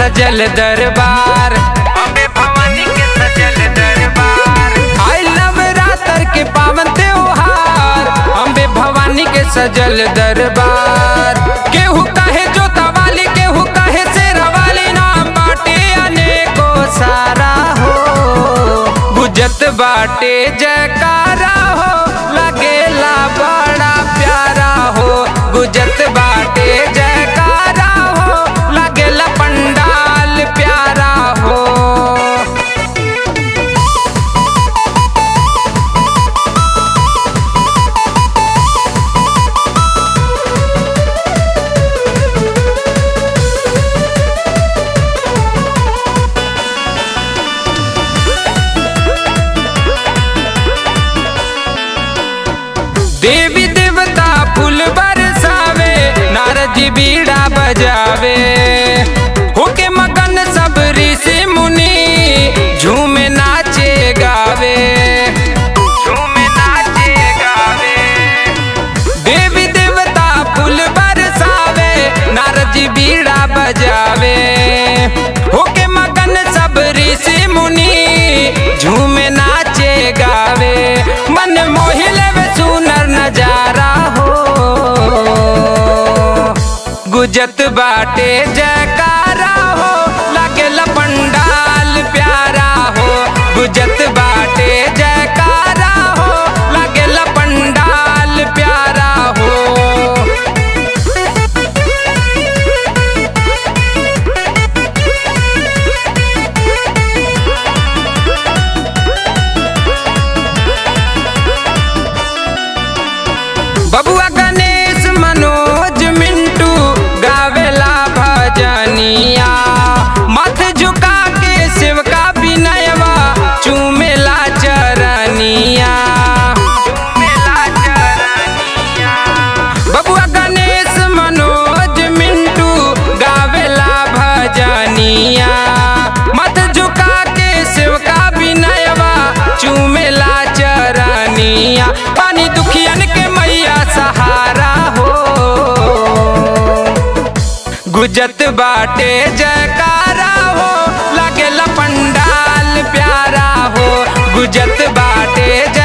सजल दरबार अम्बे भवानी के सजल दरबार आई नवरात्र के पावन त्योहार अम्बे भवानी के सजल दरबार केहू कहे जोता वाली केहू कहे शेरा वाली नाम बाटे अनेको सारा हो गुजत बाटे जयकारा हो लगेला बड़ा प्यारा हो गुजत बाटे जयकारा हो लगेला पंडाल प्यारा हो देवी देवता फूल बरसावे नारद जी बीड़ा बजावे होके मगन सब ऋषि मुनि झूमे नाचे गावे झूमे नाचे गावे देवी देवता फूल बरसावे नारद जी बीड़ा बजावे होके मगन सब ऋषि मुनि झूमे नाचे गावे मन मोहिले वे सुनर नजारा हो गुजत बाटे जयकारा हो लगेला पंडाल प्यारा हो गुजत बाटे जयकारा हो लगेला पंडाल प्यारा हो बबुआ गणेश मनोज मिंटू गावेला भजनिया मथ झुका के शिवका विनयवा चूमेला चरनिया बबुआ गणेश मनोज मिंटू गावेला भजनिया मत झुका के शिवका विनयवा चूमेला चरनिया पानी दुखियन के मैया सहारा हो गुजत बाटे जयकारा हो लगेला पंडाल प्यारा हो गुजत बाटे जय